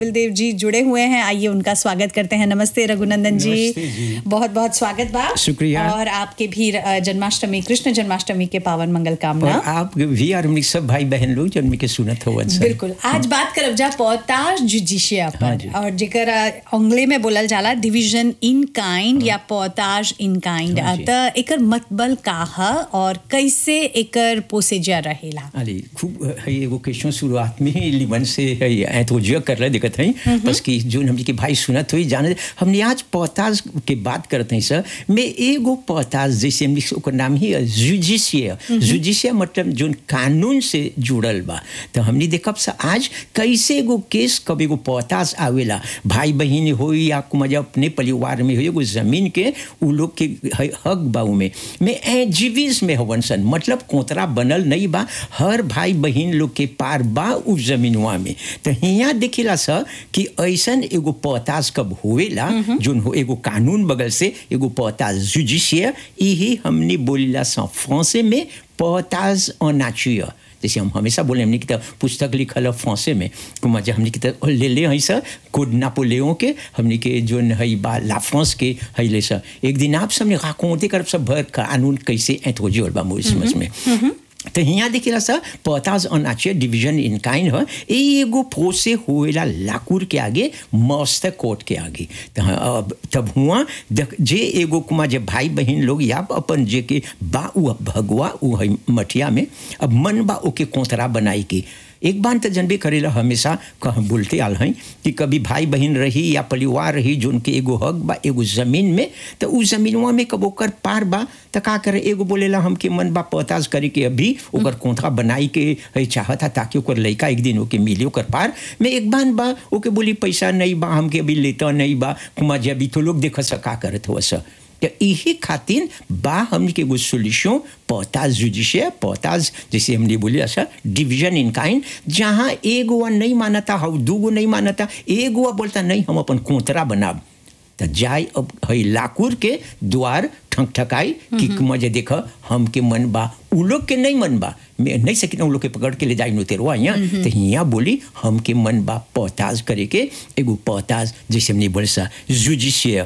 देव जी जुड़े हुए हैं आइए उनका स्वागत करते हैं नमस्ते रघुनंदन जी नमस्ते जी। बहुत बहुत स्वागत बा शुक्रिया। और आपके भी अ, जन्माष्टमी कृष्ण जन्माष्टमी के पावन मंगल कामना और आप भी और हमनी सब भाई बहन लोग जन्म के सुनत हो बिल्कुल आज बात करब जा पोताज जुडिशिया हाँ पर जी। और जेकर अ, अंग्रेजी में बोलल जाला डिवीजन इन काइंड या पोताज इन काइंड हाँ जी। त एकर मतबल का ह और कैसे एकर पोसेजा रहेला अरे खूब है एगो क्वेश्चन शुरुआत में ही लिमन से है एंथोजिया कर रहे दिखत है बस कि जो हमनी के भाई सुनत हुई जाने हमने आज पौताज के बात करते हैं सर में एगो पौताज जैसे हमनी के ओकर नाम ही जुडिशिया जुडिशिया मतलब जो कानून से जुड़ल बा तो हमने देखब सा आज कैसे एगो केस कब एगो पौताज आवेला भाई बहन हो या कुमार अपने परिवार में हो एगो जमीन के उ लोग के है- हक बा उमे में ए जीविस में हवन सन मतलब कोतरा बनल नहीं बा हर भाई बहन लोग के पार बा उ जमीनवा में तो हियाँ देखेला सा कि ऐसन एगो पौताज कब होवेला जोन हो एगो कानून बगल से एगो पौताज जुडिशिया यही हमने बोलीला सा फ्रांसे में पौताज अनाचिया जैसे हम हमेशा बोले हमने की तो पुस्तक लिखल है फ्रांसे में कुमार हमने की तो ले ले हई सर कोड नापोलेओं के हमने के जो हई बा ला फ्रांस के हई ले सर एक दिन आप सबने राकोते कर सब भर कानून कैसे एथोजी और बा मोरिसमस में तो हियाँ देखिला सर पौताज अनाचे डिवीजन इन काइन है ए एगो फोसे होएला लाकुर के आगे मस्त कोट के आगे तो हाँ, अब तब हुआ देख- जे एगो कुमा जे भाई बहन लोग या अपन जे के बा उ भगवा उ है मठिया में अब मन बा ओके कोतरा बनाई के एक बार तो जनबे करेला हमेशा कह बोलते आल हैं कि कभी भाई बहन रही या परिवार रही जो उनके एगो हक बा एगो जमीन में तो उ जमीनवा में कब ओकर पार बा तो का करे एगो बोलेला हमके मन बा पताज करे के अभी ओकर कोंथा बनाई के है चाहता ताकि ओकर लड़का एक दिन ओके मिले ओकर पार में एक बार बा ओके बोली पैसा नहीं बा हमके अभी लेता नहीं बा कुमा जे अभी तो लोग देख सका करत हो सर तो यही खातिर बा हमने के एगो सोल्यूशन पौताज जुडिशिया पौताज जैसे हमने बोली ऐसा डिवीजन इन काइन जहाँ एगो वा नहीं मानता हाउ दूगो नहीं मानता एगो वा बोलता नहीं हम अपन कोतरा बनाब तो जाय अब है लाकुर के द्वार ठक ठकाई कि मजे देख हमके मन बा उ लोग के नहीं मन बा मैं नहीं सकी उ लोग के पकड़ के ले जाई नुतेरवा यहाँ तो यहाँ बोली हमके मन बा पौताज करे के एगो पौताज जैसे हमने बोल सा जुडिशिया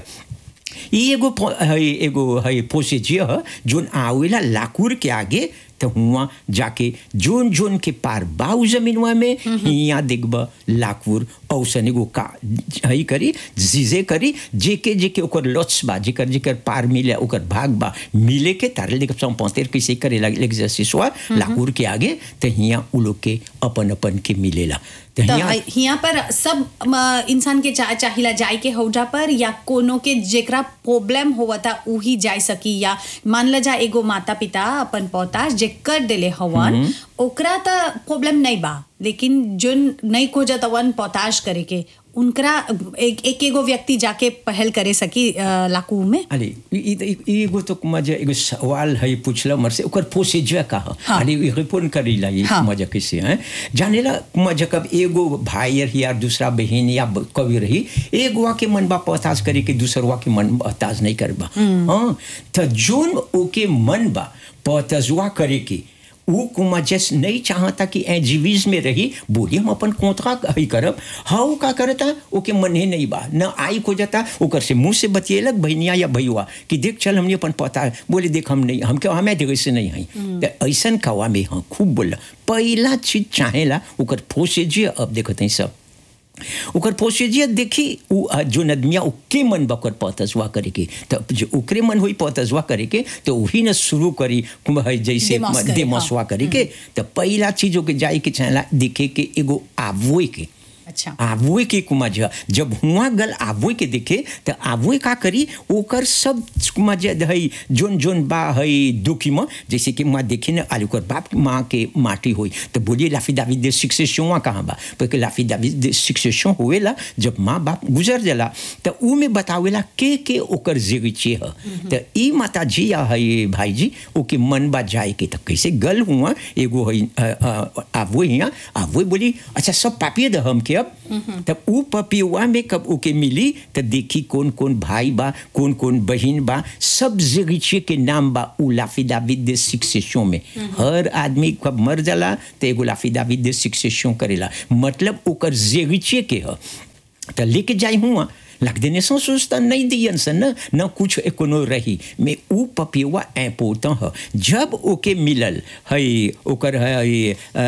ई एगो पो- है एगो है प्रोसीजर है जोन आवेला लाकुर के आगे तो हुआ जाके जोन जोन के पार बाऊ जमीनवा में हिया देखब लाकुर औसन एगो का हई करी जीजे करी जेके जेके ओकर लॉट्स बा जेकर जेकर पार मिले ओकर भाग बा मिले के तारे लेके सम पौतेर कैसे करे लगे एक्सरसाइज हुआ लाकुर के आगे तो हिया उ लोग के अपन अपन के मिलेला तो तो हिया यहाँ पर सब म, इंसान के चा, चाहिला जाए के हौजा पर या कोनो के जेकरा प्रॉब्लम होवता उही जाए सकी या मान ल जा एगो माता पिता अपन पौता जे कर देले हवन ओकरा त प्रॉब्लम नहीं बा लेकिन जोन नहीं खोजत हवन पौताश करे के उनकरा एक एक एगो व्यक्ति जाके पहल करे सकी अ, लाकू में अरे ई- ई- ई- ई एगो तो मजा एगो सवाल है पूछला मर से ओकर प्रोसीजर का है हाँ। अरे ई रिपोर्ट करेला ये हाँ। मजा कैसे है जानेला मजा कब एगो भाई रही या दूसरा बहन या ब- कभी रही एगो के मन बा पताज करे के दूसरवा के मन पताज नहीं करबा हाँ तो जोन ओके मन बा पतजवा करे के वो कुमा जस नहीं चाहता कि ए जीवीज में रही बोली हम अपन कोतरा ही करब हाउ का करता ओके मन ही नहीं बा न आई को जाता ओकर से मुंह से बतिएलक बहनिया या भैया कि देख चल हमने अपन पता बोले देख हम नहीं हमके हमें देख से नहीं हई तो ऐसन कवा में हाँ खूब बोला पहला चीज चाहेला ओकर फोसेजिया अब देखते हैं सब ओकर प्रोसीजर देखी उ आ, जोन आदमिया ओके मन बकर पतजवा करे के तो जो ओकरे मन हुई पतजवा करे के तो वही न शुरू करी कुम है जैसे देमास करे, देमसवा करे के तो पहला चीज ओके जाए के चाहेला देखे के एगो आवोए के अच्छा आवोए के कुमा जा जब हुआ गल आवोए के देखे तो आवोए का करी ओकर सब कुमा जा हई जोन जोन बा हई दुखी में जैसे कि माँ देखे न आलू कर बाप माँ के माटी हुई तो बोलिए लाफी दावी दे शिक्षेशन कहाँ बा porque लाफी दावी दे शिक्षेशन हुएला जब माँ बाप गुजर जाला तो ऊ में बतावेला के के ओकर जिगचे ह तो ई माता जी या हई भाई जी ओके मन बा जाए के तो कैसे गल हुआ एगो हई आवो हिया आवो बोली अच्छा सब पापिए द हम के अब तब ऊ पपियुआ में कब ओके मिली तो देखी कौन कौन भाई बा कौन कौन बहन बा सब जगीचे के नाम बा ऊ लाफी दाविद दे शिक्षेशन में हर आदमी कब मर जाला तो एगो लाफी दाविद दे शिक्षेशन करेला मतलब ओकर जगीचे के ह तो लेके जाई हुआ लग देने सो सोचता नहीं दियन सन न न कुछ कोनो रही में ऊ पपियुआ इम्पोर्टेंट ह जब ओके मिलल हई ओकर हई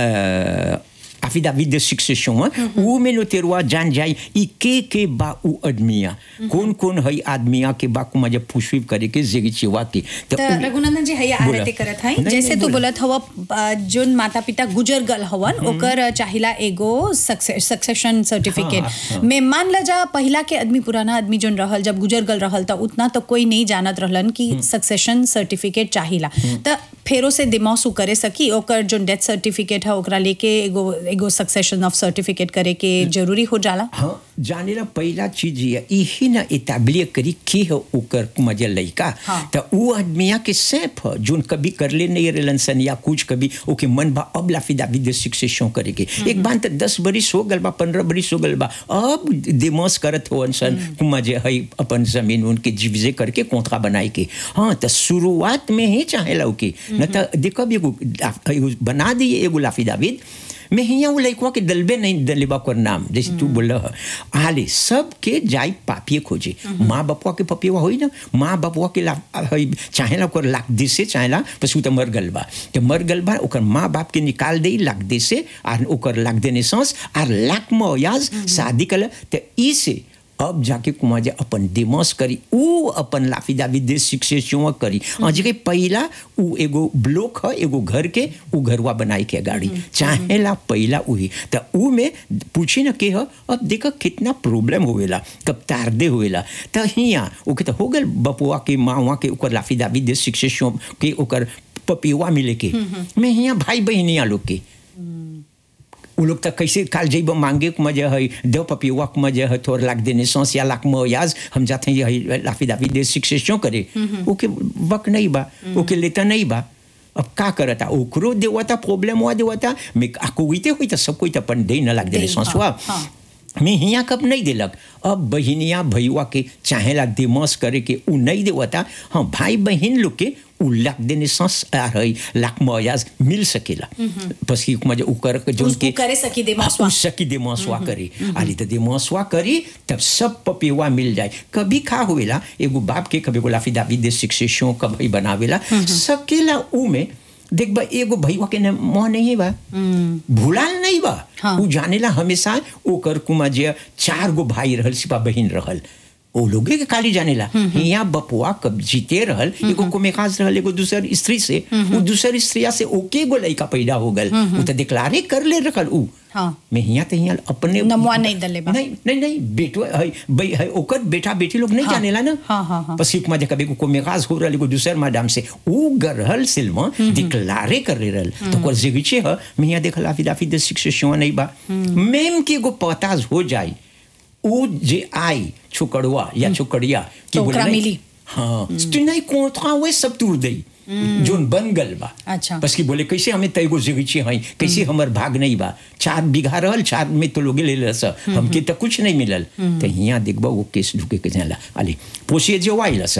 affidavit de succession ऊ में नो तेरुआ जान जाई ई के के बा ऊ आदमिया कौन कौन हई आदमिया के बा कुमा जब पुष्पिप करे के जेगी चिवा की तो रघुनंदन जी हैया बोला। आरती करत हई नहीं, जैसे नहीं, तू बोला। बोलत हवा अ, जोन माता पिता गुजर गल हवन ओकर चाहिला एगो सक्सेशन सर्टिफिकेट हाँ, हाँ। में मान ल जा पहिला के आदमी पुराना आदमी जोन रहल जब गुजर गल रहल त उतना तो कोई नहीं जानत रहलन कि सक्सेशन सर्टिफिकेट चाहिला त फेरो से दिमाग करे सकी ओकर जोन डेथ सर्टिफिकेट है ओकरा लेके एगो एगो सक्सेशन ऑफ सर्टिफिकेट करे के जरूरी हो जाला हाँ जाने ला पहला चीज ये यही ना इताबलिय करी के हो ओकर मजे लइका हाँ। तो वो आदमिया के सैफ ह जोन कभी करले नहीं रहलन सन या कुछ कभी ओके मन बा अब लाफिदा विद शिक्षेशों करे के एक बार तो दस बरिस हो गल बा पंद्रह बरिस हो गल बा अब दिमाग करत हो सन मजे हई अपन जमीन उनके जीविजे करके कोंथरा बनाए के हाँ तो शुरुआत में ही चाहे लो के न तो देखो अब एगो लाफ- एगो बना दिए एगो लाफिदाविद मैं हिया वो लड़कुआ के दलबे नहीं दलेबा कर नाम जैसे तू बोल रहा आले सब के जाई पापिए खोजे माँ बापुआ के पपिया होई ना माँ बापुआ के ला हई चाहेला ओकर लाख दे से चाहेला बस उ त मर गल बा तो मर गल बा ओकर माँ बाप के निकाल दे लाख दे से आर ओकर लाख देने सांस आर लाख मयाज शादी कल तो ई से अब जाके कुमार जे अपन दिमाग करी ऊ अपन लाफिदावी देश शिक्षे करी आज के पहला ऊ एगो ब्लॉक है एगो घर के ऊ घरवा बनाई के गाड़ी चाहे ला पहला उही तो ऊ में पूछी न के ह अब देखा कितना प्रॉब्लम होवेला कब तारदे होवेला तो हिया ओके तो हो गल बपुआ के मावा के ओकर लाफिदावी देश शिक्षे के ओकर पपिवा मिले के मैं हिया भाई बहनिया लोग के उ लोग तक कैसे काल जइब मांगे के मजे है दो पपियुआ के मजे है थोड़ लाख देने सांस या लाख मयाज हम जाते हैं ये लाफी दाफी दे शिक्षे क्यों करे ओके वक नहीं बा ओके लेता नहीं बा अब का करता ओकरो देवता प्रॉब्लम हुआ देवता मैं आको हुई हुई तो सब कोई तो अपन दे न लाख देने दे, सांस हाँ, हुआ हाँ। मैं हिया कब नहीं दिलक अब बहिनिया भैया के चाहेला दिमाग करे के उ नहीं देवता हाँ भाई बहन लोग के उ लाख देने सांस आ रही लाख मयाज मिल सकेला बस कि मजे उ कर के जोन उसको के करे सकी दिमाग हाँ, उस सकी दिमासवा करी आली तो दिमासवा करी तब सब पपिवा मिल जाए कभी खा हुएला एगो बाप के कभी गोला फिदाबी दे शिक्षेशों कभी बनावेला सकेला ऊ में देख बा एगो भैया के न मोह नहीं बा भूलाल नहीं बा हाँ। ऊ जानेला हमेशा ओकर कुमा जे चार गो भाई रहल सिपा बहिन रहल ओ लोगे के खाली जानेला हिया बपुआ कब जीते रहल एगो कुमेखास रहल एगो दूसर स्त्री से ऊ दूसर स्त्रिया से ओके गो लइका पैदा हो गल ऊ तो डिक्लारे कर ले रखल ऊ हाँ। मैं हिया तो हिया अपने नमवा नहीं दले बा। नहीं नहीं नहीं बेटो है भाई है ओकर बेटा बेटी लोग नहीं हाँ। जानेला ना हाँ, हाँ, हाँ। बस एक मजे कभी को मेगाज हो रहल एगो दूसर मैडम से ऊ गरहल सिल्मा डिक्लारे कर ले रहल तो ओकर जिगिचे ह मैं हिया देखल आफी दाफी दे शिक्षा नहीं बा मेम के एगो पताज हो जाई ऊ जे आई छोकड़वा या छोकड़िया तो ओकरा नहीं- मिली। हाँ तो नहीं कोंथा वे सब तूर दई जोन बन गल बा अच्छा। बस कि बोले कैसे हमें तैगो जगीचे हई कैसे हमर भाग नहीं बा चार बीघा रहल चार में तो लोगे ले लस हमके तो कुछ नहीं मिलल तो हिया देखबा वो केस ढुके के जाला आली पोसे जो आई लस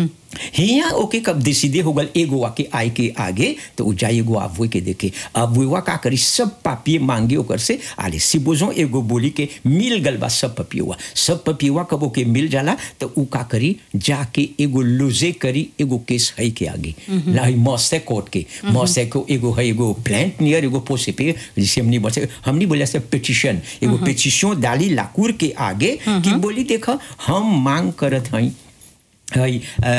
हिया ओके कब डिसीडे हो गल एगो आके आए के आगे तो उ जाए एगो आबुए के देखे आबुआ का करी सब पापिये मांगे ओकर से आले सिबोजो एगो बोली के मिल गल बा सब पपियुआ सब पपियुआ कब ओके मिल जाला तो उ का करी जाके एगो लुजे करी एगो केस है के आगे लाई मौसे कोर्ट के मौसे को एगो है एगो प्लांट नियर एगो पोसे पे जिसे हमनी बोले हमनी बोले से पिटिशन एगो पिटिशन डाली लाकूर के आगे कि बोली देखा हम मांग करत हई हई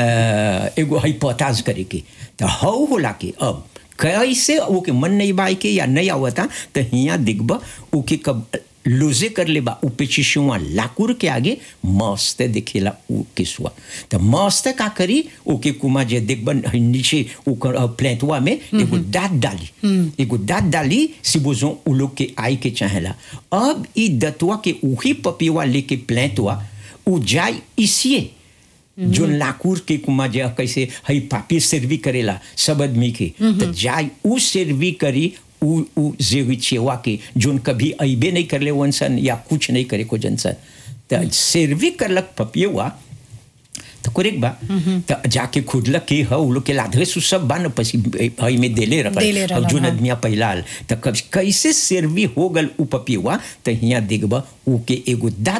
अ, एगो हई पताज करे के तो हऊ होला के अब कैसे ओके मन नहीं बाई के या नहीं आवता तो हिया दिखबा ओके कब लूजे कर ले बा ऊपे चिशुआ लाकुर के आगे मस्त दिखेला उ किसुआ तो मस्त का करी ओके कुमा जे देखबन हई नीचे ओकर अ, प्लेटवा में एगो दांत डाली एगो दांत डाली सिबोजो उ लोग के आई के चाहेला अब ई दतवा के उही पपिवा लेके प्लेटवा उ जाई इसिए जो लाकूर के कुमा जे कैसे हई पापी सर्वी करेला सब आदमी के तो जाय उ सर्वी करी उ उ जेवी चेवा के जोन कभी अइबे नहीं करले वंसन या कुछ नहीं करे को जनसन तो सर्वी करलक पपियवा तो करेक्ट बा तो जाके खुदलक के ह उ लोग के लाधे सु सब बा न पसी हई में देले रखल देले अब रहल, जोन हाँ। आदमिया पहिलाल तो कब कैसे सर्वी हो गल उ पपियवा तो हिया देखबा उ के एगो दांत